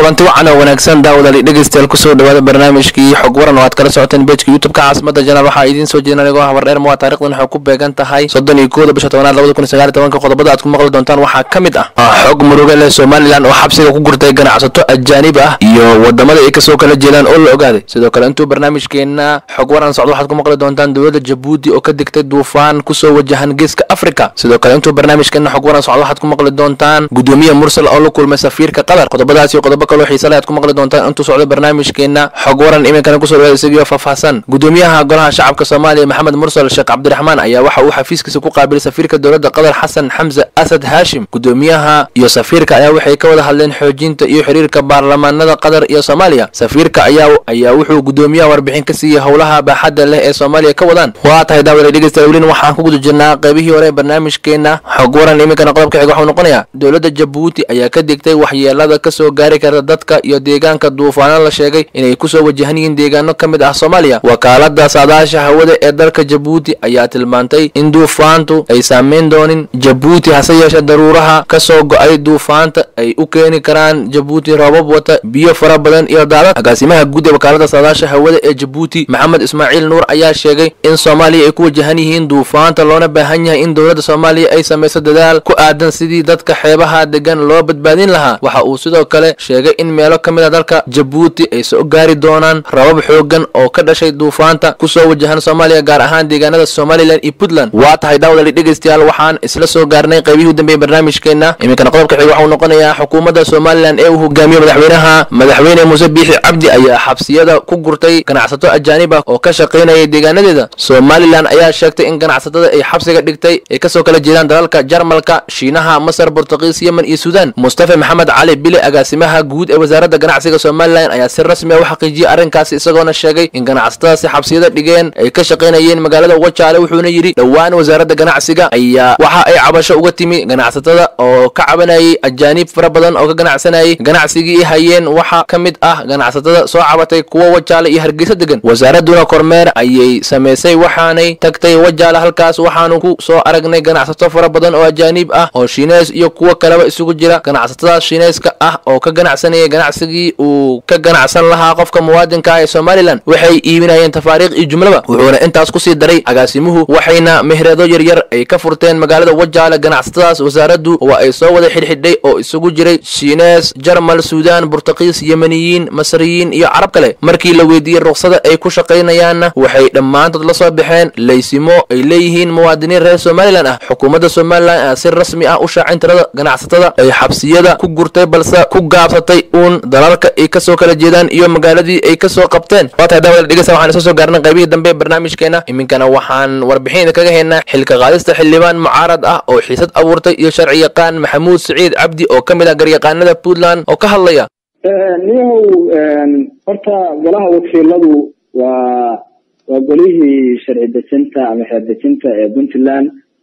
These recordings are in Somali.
kulanti wacan oo wanaagsan daawadaali dhegeystayaal kusoo dhawaada barnaamijkii xog waran oo aad kala socoteen bejka youtubeka caasimada janaal waxaa idiin soo jeedin anigoo habar dheer muwaa taarikhdan waxay ku beegan tahay soddon iyo kooda bisha tobanaad labada kun iyo sagaal iyo tobanka qodobada aad ku maqli doontaan waxaa ka mid ah xog muruga leh somalilan oo xabsiga ku gurtay ganacsato ajaanib ah iyo wadamada ay kasoo kala jeedaan oo la ogaaday sidoo kale intuu barnaamijkeena xog waran socdo waxaad ku maqli doontaan dowladda jabuuti oo ka digtay duufaan kusoo wajahan geeska africa sidoo kale intuu barnaamijkeena xog waran socdo waxaad ku maqli doontaan gudoomiye mursal oo la kulmay safiirka qatar qodobadaas iyo qodobo kaloo xiisa leh aad ku maqli doontaan intuu socdo barnaamijkeena xog waran iminkana kusoo dhawaada isagiyo faahfaahsan gudoomiyaha golaha shacabka soomaaliya maxamed mursal sheekh cabdiraxmaan ayaa waxa uu xafiiskiisa ku qaabilay safiirka dowladda qatar xasan xamse asad haashim gudoomiyaha iyo safiirka ayaa waxay ka wada hadleen xoojinta iyo xiriirka baarlamaanada qatar iyo soomaaliya safiirka ayaa ayaa wuxuu gudoomiyaha warbixin ka siiyey howlaha baaxadda leh ee soomaaliya ka wadaan waa tahay daawada dhegeystayaal welin waxaan ku guda jirnaa qaybihii hore ee barnaamijkeena xog waran iminkana qodobka xiga waxuu noqonayaa dowladda jabuuti ayaa ka digtay waxyeelada kasoo gaari karta dadka iyo deegaanka duufaano la sheegay inay kusoo wajahan yihiin deegaano ka mid ah soomaaliya wakaalada saadaasha hawada ee dalka jabuuti ayaa tilmaantay in duufaantu ay saameyn doonin jabuuti hase yeeshee daruuraha kasoo go-ay duufaanta ay u keeni karaan jabuuti roobab wata biyo fara badan iyo daadad agaasimaha guud ee wakaalada saadaasha hawada ee jabuuti maxamed ismaaciil nuur ayaa sheegay in soomaaliya ay ku wajahan yihiin duufaanta loona baahan yahay in dowladda soomaaliya ay samayso dadaal ku aadan sidii dadka xeebaha degan loo badbaadin lahaa waxa uu sidoo kale sheegay in meelo ka mid a dalka jabuuti ay soo gaari doonaan rabab xoogan oo ka dhashay duufaanta kusoo wajahan soomaaliya gaar ahaan deegaanada somalilan iyo puntland waa tahay daawdali dhegeystayaal waxaan isla soo gaarnay qaybihii u dambeeyey barnaamijkeena iminkana qodobka xiga waxau noqonayaa xukuumadda somalilan ee uu hogaamiyo madaxweynaha madaxweyne muuse biixi cabdi ayaa xabsiyada ku gurtay ganacsato ajaanib ah oo ka shaqaynayay deegaanadeeda somalilan ayaa sheegtay in ganacsatada ay xabsiga dhigtay ay kasoo kala jeedaan dalalka jarmalka shiinaha masar bortuqiis yemen iyo suudaan mustafa maxamed cali bile agaasimaha guud ee wasaaradda ganacsiga somalilan ayaa si rasmi ah u xaqiijiyey arrinkaasi isagoona sheegay in ganacsatadaasi xabsiyada dhigeen ay ka shaqaynayeen magaalada wajaale wuxuuna yidhi dhowaan wasaaradda ganacsiga ayaa waxa ay cabasho uga timi ganacsatada oo ka cabanayay ajaaniib fara badan oo ka ganacsanayay ganacsigii hayeen waxaa ka mid ah ganacsatada soo cabatay kuwa wajaale iyo hargeysa degan wasaaraduna kormeer ayay samaysay waxaanay tagtay wajaale halkaas waxaanu ku soo aragnay ganacsato fara badan oo ajaaniib ah oo shiineys iyo kuwo kaleba isugu jira ganacsatadaas shiineyska ah oo ka ganacsanayay ganacsigii uu ka ganacsan lahaa qofka muwaadinka ah ee somalilan waxay iibinayeen tafaariikh iyo jumlaba wuxuuna intaas kusii daray agaasimuhu waxayna mehreedo yaryar ay ka furteen magaalada wajaale ganacsatadaas wasaaraddu waa ay soo wada xidhxidhay oo isugu jiray shiinees jarmal suudaan burtuqiis yemeniyiin masriyiin iyo carab kale markii la weydiiyey ruqsada ay ku shaqaynayaanna waxay dhammaantood la soo baxeen laysimo ay leeyihiin muwaadiniin reer somalilan ah xukuumadda somalilan ayaa si rasmi ah u shaacin tirada ganacsatada ay xabsiyada ku gurtay balse ku gaabsatay uun dalalka ay kasoo kala jeedaan iyo magaaladii ay kasoo qabteen waa tahay daawada dhegeysta waxaan isla soo gaarnay qaybihii dambe ee barnaamijkeena iminkana waxaan warbixin idinkaga haynaa xilka qaadista xildhibaan mucaarad ah oo xiisad abuurtay iyo sharci yaqaan maxamuud siciid cabdi oo ka mid ah garyaqaanada puntland oo ka hadlaya niyahow horta golaha wakiiladu waa waa golihii sharci dejinta ama xeer dejinta ee puntland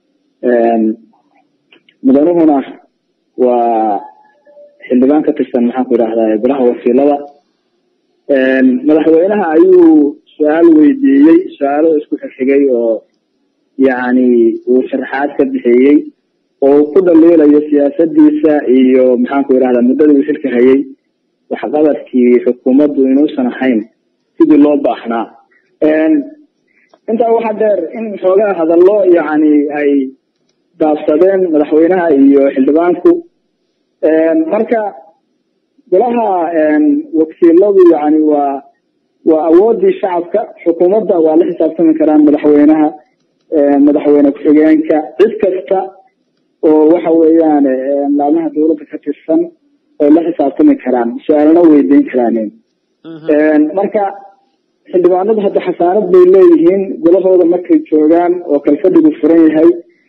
mudanuhuna waa xildhibaan ka tirsan maxaan ku idhahdaa golaha wakiilada madaxweynaha ayuu su-aal weydiiyey su-aalo isku xigxigay oo yacni uu sharaxaad ka bixiyey oo ku dhaliilayo siyaasadiisa iyo maxaan ku idhahdaa muddadii uu xilka hayay waxqabadkii xukuumaddu inuusan ahayn sidii loo baahnaa intaa waxaa dheer in xoogaa hadallo yacni ay daabsadeen madaxweynaha iyo xildhibaanku marka golaha wakiiladu yani waa waa awoodii shacabka xukuumadda waa la xisaabtami karaan madaxweynaha madaxweyne ku-xigeenka cid kasta oo waxa weeyaan laamaha dowladda ka tirsan oo la xisaabtami karaan su-aalna weydiin karaan marka xildhibaanadu hadda xasaanad bay leeyihiin golahooda markay joogaan oo kalfadhigu furan yahay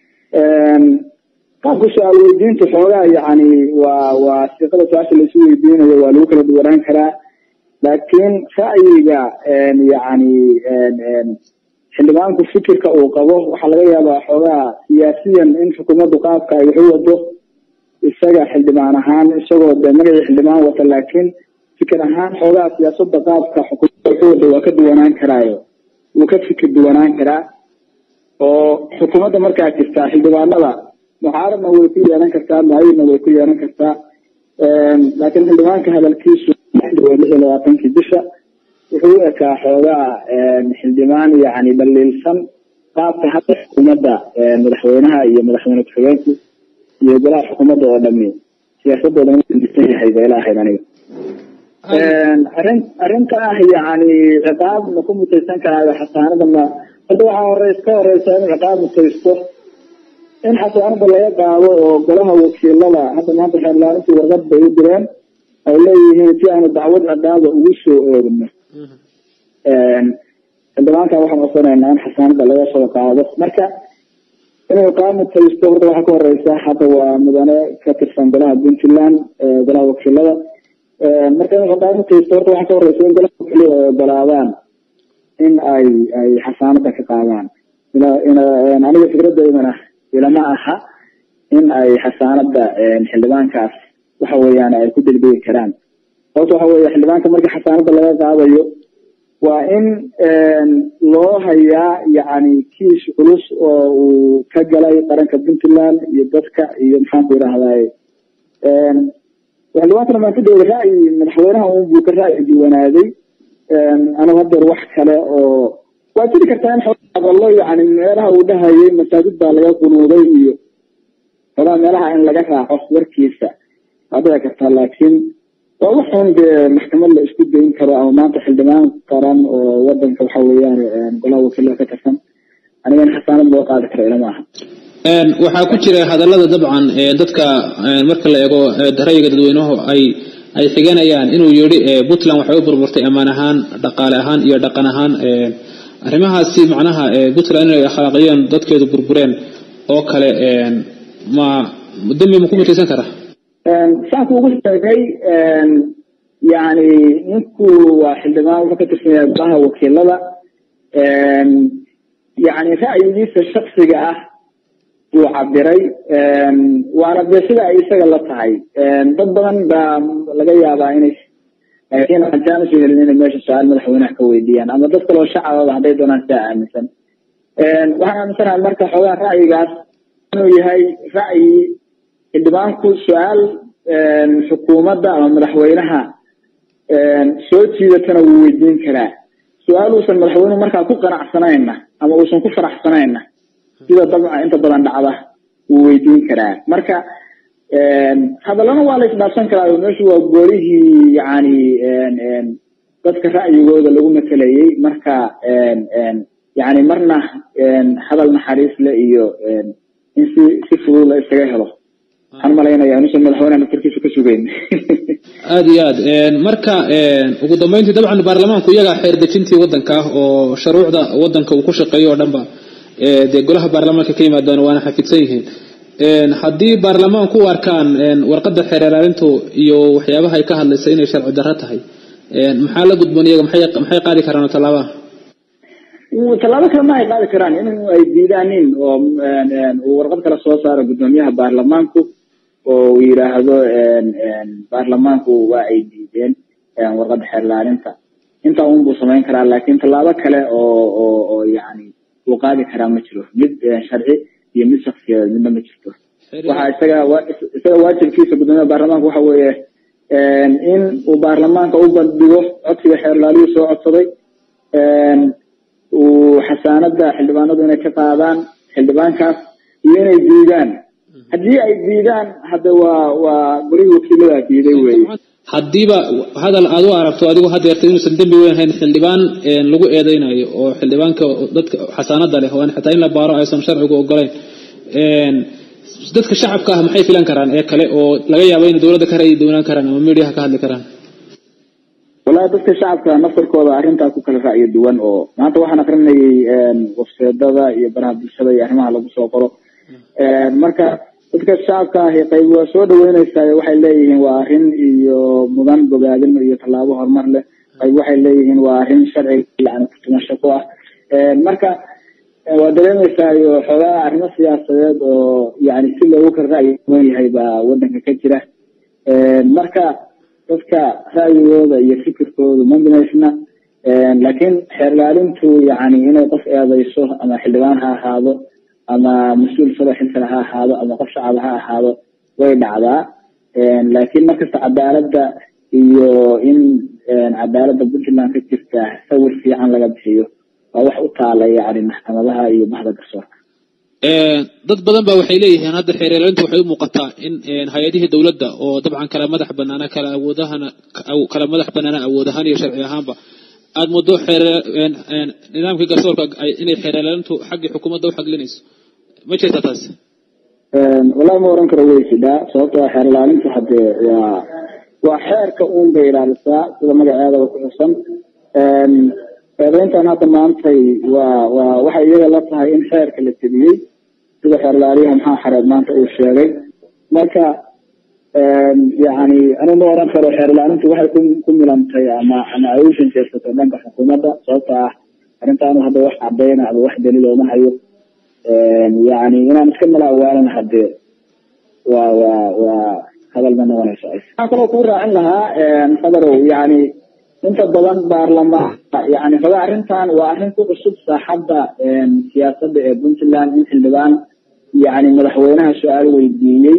qaabka su-aal weydiinta xoogaa yani waa waa siiqada su-aasha laisu weydiinayo waa lagu kala duwanaan karaa laakiin ra'yiga yani xildhibaanku fikirka uu qabo waxaa laga yaabaa xoogaa siyaasiyan in xukuumaddu qaabka ay wax u wado isaga xildhibaan ahaan isagoo de magacii xildhibaan wata laakiin fikir ahaan xoogaa siyaasada qaabka xukuumadda wax u wado waa ka duwanaan karaayo wuu ka fikir duwanaan karaa oo xukuumadda markaa jirtaa xildhibaanada mucaaradna way ku yeelan kartaa mucayidna way ku yeelan kartaa laakiin xildhibaanka hadalkiisu waa lix iyo labaatankii bisha wuxuu u ekaa xoogaa xildhibaan yani dhaliilsan qaabka hadda xukuumadda madaxweynaha iyo madaxweyne ku-xigeenku iyo golaha xukuumadda oo dhami siyaasadooda inuu disan yahay bay ila ahayd aniga arrin arrinta ah yani ciqaab ma ku mutaysan karaayo xasaanada ma hadda waxaa horeys ka horeysa inuu ciqaab mutaysto in xasaanada laga qaado oo golaha wakiilada hadda maanta xeerlaarintii warqad bay u direen ay leeyihiin si aanu dacwad ciqaaba ugu soo oogno xildhibaankan waxaan codsanaynaa in xasaanada laga soo qaado marka inuu ciqaab mutaysto horta waxaa ka horeysa hadda waa mudane ka tirsan golaha puntland golaha wakiilada marka inuu ciqaab mutaysto horta waxaa ka horeysa in golaha wakiilada ay ogolaadaan in ay ay xasaanada ka qaadaan aniga fikradeydana ilama aha in ay xasaanada xildhibaankaas waxa weeyaan ay ku degdegi karaan sababta waxa weeye xildhibaanka marka xasaanada laga qaadayo waa in loo hayaa yani kiis culus oo uu ka galay qaranka puntland iyo dadka iyo maxaanku idhahdaye xildhibaankana maan ku dawla ra'yi madaxweynaha un buu ka ra'yi duwanaaday anigu hadeer wax kale oo waa jiri kartaa in aqalo yani meelaha uu dhahayay masaajid baa laga qunuuday iyo xogaa meelaha in laga raaco warkiisa waa dhici kartaa laakiin waa waxun dee maxkamad la isku dayn karo ama maanta xildhibaan qaran oo wadanka waxa weeyaan golaha wakiilada ka tirsan aniga in xasaanad loo qaadi karo ilama aha waxaa ku jira hadallada dabcan dadka marka la eego ra'yiga dadweynuhu ay ay xiganayaan inuu yidhi puntland waxay u burburtay ammaan ahaan dhaqaale ahaan iyo dhaqan ahaan arrimahaasi macnaha puntland inay akhlaaqiyeen dadkeedu burbureen oo kale ma dembi ma ku mutaysan kara saan kuugu sheegay yani ninku waa xildhibaan wuxuu ka tirsan yahay golaha wakiilada yani ra'yigiisa shaksiga ah buu cabiray waana dee sida ay isaga la tahay dad badan baa laga yaabaa inay laakiin aan jaan usoo helin inay meesha su-aal madaxweynaha ka weydiiyaan ama dad kaloo shacababa hadday doonaan sidaa aaminsan waxaan aaminsanahay marka xoogaa ra'yigaas inuu yahay ra'yi xildhibaanku su-aal xukuumadda ama madaxweynaha soo jiidatana wuu weydiin karaa su-aal uusan madaxweynuhu markaa ku qanacsanayna ama uusan ku faraxsanayna sida dabca inta badan dhacda wuu weydiin karaa marka hadallana waa la isdhaafsan karaa meeshu waa goolihii yani dadka ra'yigooda lagu matelayay marka yani marna hadal naxariis le iyo in si si fudud la isaga helo waxaan malaynaya inuusan madaxweynaha naftarkiisa ka sugeyn aada iyo aad marka ugu dambeyntii dabcan baarlamaanku iyagaa xeer dejintii wadanka ah oo shuruucda wadanka uu ku shaqeeyo oo dhanba dee golaha baarlamaanka ka yimaadaan waana xafidsan yihiin haddii baarlamaanku u arkaan warqadda xeer ilaalintu iyo waxyaabaha ay ka hadlaysa inay sharci darro tahay maxaa la gudboon iyaga maxay maxay qaadi karaan tallaabaha tallaabo kale ma ay qaadi karaan in ay diidaanin oo uu warqad kale soo saaro guddoomiyaha baarlamaanku oo uu yidhaahdo baarlamaanku waa ay diideen warqadda xeer ilaalinta intaa un buu samayn karaa laakiin tallaabo kale oo oo oo yani uu qaadi karaa ma jiro mid sharci iyo mid shaksiyeed midna ma jirto waxa isaga isaga waajibkiisa guddoomiyaha baarlamaanka waxa weeye in uu baarlamaanka u bandhigo codsiga xeer ilaaliyuu soo codsaday uu xasaanada xildhibaanadu inay ka qaadaan xildhibaankaas iyo inay diidaan haddii ay diidaan hadda waa waa golihii wakiilada diiday wey haddiiba hadal aad u aragto adigu hadeerta inuusan dembi weyn hayn xildhibaan lagu eedeynayo oo xildhibaanka dadka xasaanada leh waan xitaa in la baaro aysan sharcigu ogolayn dadka shacabka ah maxay filan karaan ee kale oo laga yaabo inay dowladda ka ra'yi doonaan karaan ama mediaha ka hadli karaan wallahi dadka shacabka naftarkooda arrintaa ku kala ra'yi duwan oo maanta waxaan akrinayay wafseedada iyo baraha bulshada iyo arrimaha lagu soo qoro marka dadka shacabka ahi qayb waa soo dhaweyneysaa waxay leeyihiin waa arrin iyo mudan bogaadin iyo tallaabo horumar leh qayb waxay leeyihiin waa arrin sharciga yani kutumasho ku ah marka waa dareemeysaa iyo xoogaa arrimo siyaasadeed oo yani si loogu kala ra'yi duwan yahay baa wadanka ka jira marka dadka ra'yigooda iyo fikirkooda ma minaysna laakiin xeer ilaalintu yani inay qof eedeyso ama xildhibaan ha ahaado ama mas-uul sado xilkale ha ahaado ama qof shacab ha ahaado way dhacdaa laakiin markasta cadaaladda iyo in cadaaladda puntland ka jirta sawir fiican laga bixiyo waa wax u taala yani maxkamadaha iyo bahda garsoorka dad badan ba waxay leeyihiin hadda xeeryeelintu waxay u muuqataa in hay-adihii dowladda oo dabcan kala madax banaana kala awoodahana kala madax banaana awood ahaan iyo sharci ahaanba aada muddo xeer nidaamkii garsoorka inay xeeryeelintu xaggii xukuumadda u xaglinayso ma jirta taas wallahi ma oran karo way jidhaa sababto a xeer ilaalintu hadee waa waa xeerka uun bay ilaalisaa sida magaceedaba ku xusan eedeyntan hadda maantay waa waa waxay iyaga la tahay in xeerka la tebiyey sida xeer ilaaliyaha maxaa xareed maanta uu sheegay marka yani anigu ma oran karo xeer ilaalintu waxay ku ku milantay ama ama ay u shanjeersato dhanka xukuumadda sababto ah arrintaanu hadda wax cadeyna ama wax daliil ooma hayo yani inaan iska mala awaalana hadee waa waa waa hadal ma noqonayso waxaan kaloo kuu raacin lahaa fadarow yani inta badan baarlamaan yani raba arrintan waa arrin ku cusub saaxadda siyaasadda ee puntland in xildhibaan yani madaxweynaha su-aal weydiiyey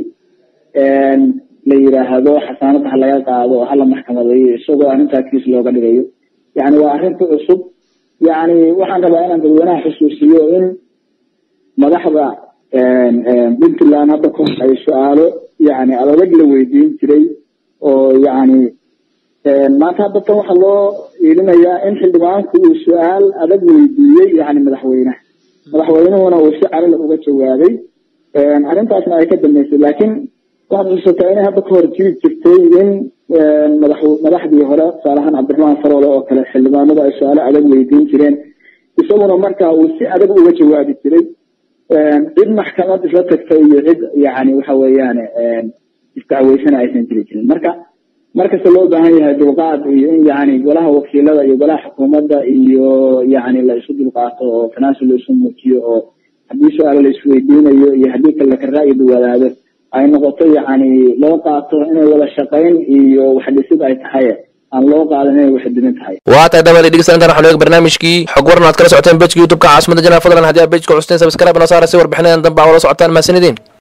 la yiraahdo xasaanada ha laga qaado oo hala maxkamadeeyo isagoo arrintaa kiis looga dhigayo yani waa arrin ku cusub yani waxaan rabaa inaan dadweynaha xusuusiyo in madaxda puntland hadda ku ay su-aalo yani adag la weydiin jiray oo yani maanta hadda tan waxaa loo iilinayaa in xildhibaanku uu su-aal adag weydiiyey yani madaxweynaha madaxweynuhuna uu si calila uga jawaabay arrintaasna ay ka dambeysay laakiin waxaad xusuusataa inay hadda ka hor jiri jirtay in madax madaxdii hore tusaalahaan cabdiraxmaan faroole oo kale xildhibaanadu ay su-aalo adag weydiin jireen isaguna marka uu si adag uga jawaabi jiray cid maxkamad isla tagtay iyo cid yani waxa weeyaan isdacweysana aysan jiri jirin marka markasta loo baahan yahay dulqaad iyo in yani golaha wakiilada iyo golaha xukuumadda iyo yani la isu dulqaato oo tanaasul la isu muujiyo oo haddii su-aalo la isweydiinayo iyo haddii kale laka ra'yi duwanaado ay noqoto yani loo qaato inay wada shaqayn iyo waxdhisid ay tahay aan loo qaadan inay waxdimin tahay waa tahay dabali dhegeystayaal intaan waxaan eega barnaamijkii xog waran aad kala socoteen bejka youtube-ka caasimada janaal fadlan haddii aad bejka custeen sabskrayb noo saara si warbixinadan dambe aa ula socotaan mahadsanidin